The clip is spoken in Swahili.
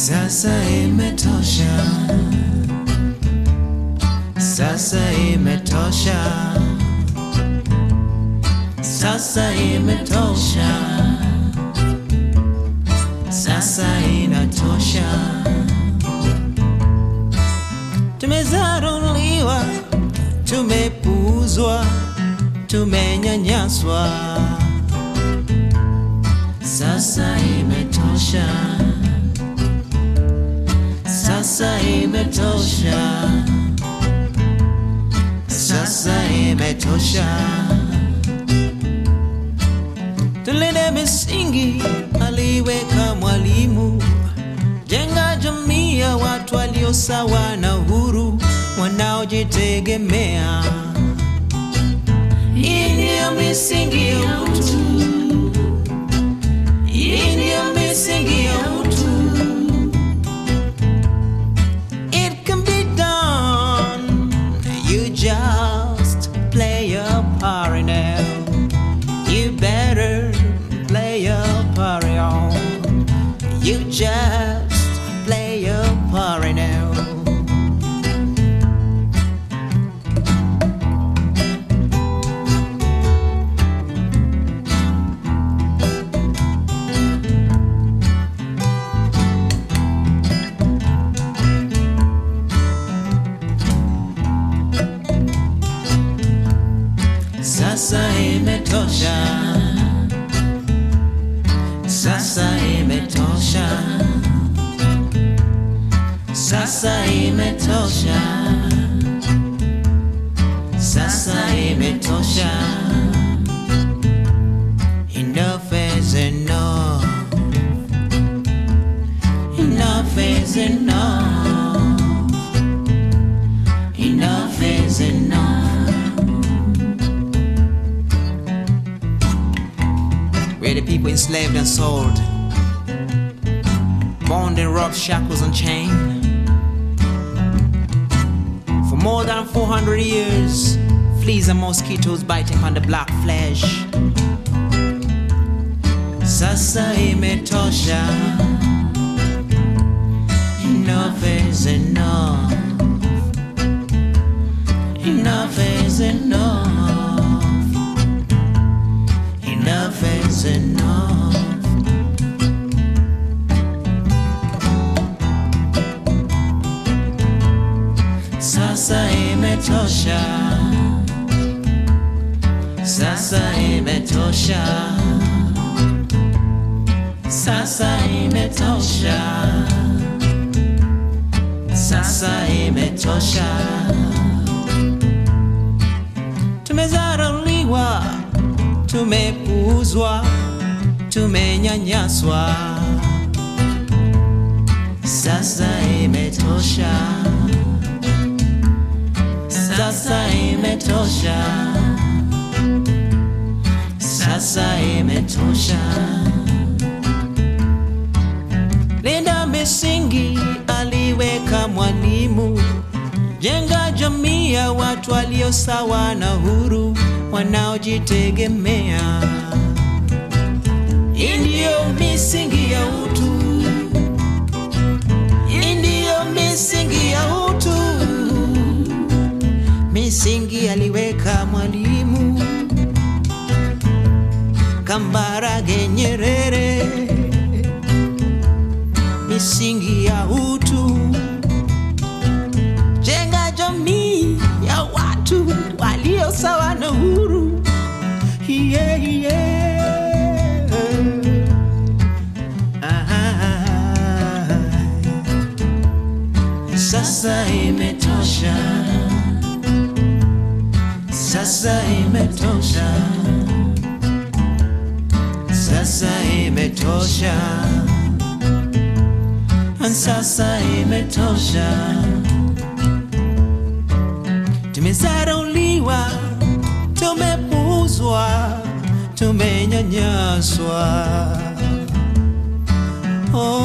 Sasa imetosha, sasa imetosha, sasa imetosha, sasa inatosha. Tumezarauliwa, tumepuuzwa, tumenyanyaswa. Sasa imetosha. Sasa imetosha, sasa imetosha. Tulinde misingi aliweka Mwalimu, jenga jamii ya watu walio sawa na huru, wanaojitegemea. Hii ndiyo misingi ya utu, hii ndiyo misingi ya utu. It can be done. You just play your part now. You better play your part on. You just play your part now. Sasa imetosha, sasa imetosha, sasa imetosha, sasa imetosha. Enough is enough. Enough is enough. Enough is enough. Where the people enslaved and sold, bound in rough shackles and chain. For more than 400 years, fleas and mosquitoes biting on the black flesh. Sasa imetosha. Enough is enough. Enough is enough. Enough is enough. Sasa imetosha. Sasa imetosha. Sasa imetosha. Sasa imetosha. Tumezarauliwa, tumepuuzwa, tumenyanyaswa. Sasa imetosha. Sasa imetosha. Sasa imetosha. Linda misingi aliweka Mwalimu, jenga jamii ya watu walio sawa na huru, wanaojitegemea. Hii ndiyo misingi ya utu, hii ndiyo misingi ya utu. Misingi aliweka Mwalimu, Kambarage Nyerere, misingi ya utu. Jenga jamii ya watu walio sawa na huru. Yeah, yeah. Ah, Sasa imetosha. Sasa imetosha. Sasa imetosha. Sasa imetosha. Tumezarauliwa, tumepuuzwa, tumenyanyaswa. Oh,